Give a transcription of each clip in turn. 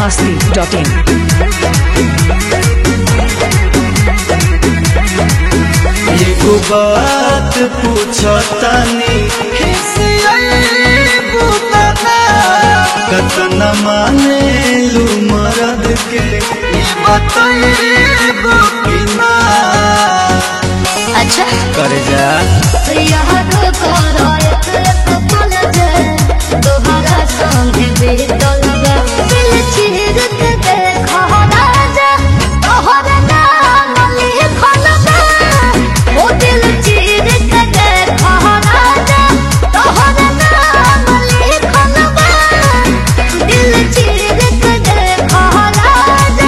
biharmasti.in एगो बात पूछतानी कतना माने लू मरद के ई बतैबो कि ना अच्छा कर जा याद करो एक एक पल जे तोहरा संग बीतल बा दिल चीर के देखो राजा तोहर नाम लिखल बा ओ दिल चीर के देखो राजा तोहर नाम लिखल बा दिल चीर के देखो राजा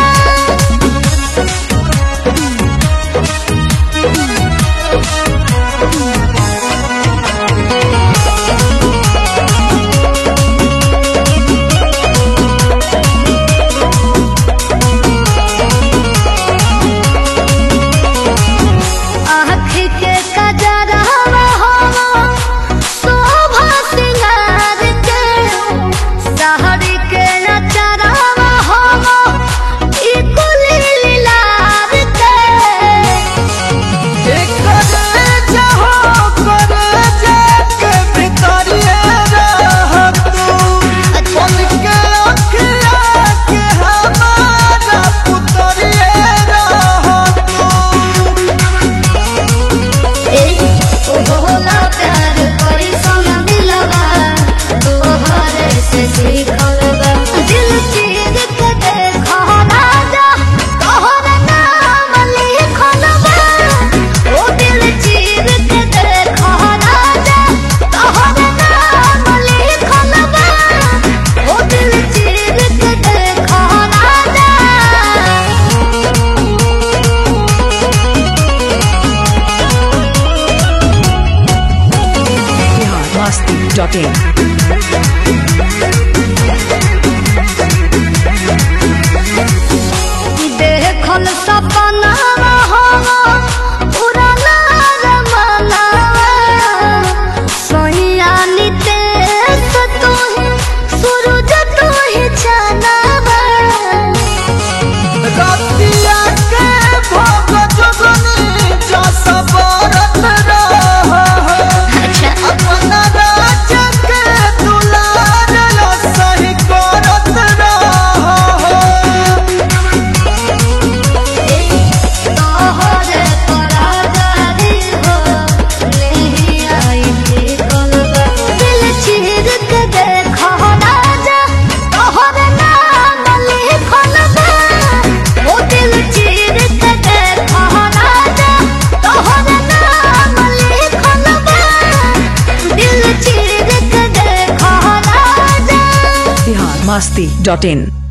आँख के कजरवा हो शोभा सिंगार के सहरी के नचरवा हो ई कुली लीलार के होला प्यार कोई सोना दिलवा तोहरे से सीखल बा दिल चीर के देखो राजा तोहर नाम लिखल बा ओ दिल चीर के देखो राजा तोहर नाम लिखल बा ओ दिल चीर के देखो राजा biharmasti.in देखल सपना हो पुराना जमाना सोहिया नितेश तू ही सूरज तू ही चांदवा अच्छा अपना राज के दुलार लो सही करत रहो तोहरे परागारी हो नहीं आई थी कलबा दिल चीर के देखो राजा तोहरे नाम लिखल बा ओ दिल चीर के देखो राजा तोहरे नाम लिखल बा दिल चीर के देखो राजा biharmasti.in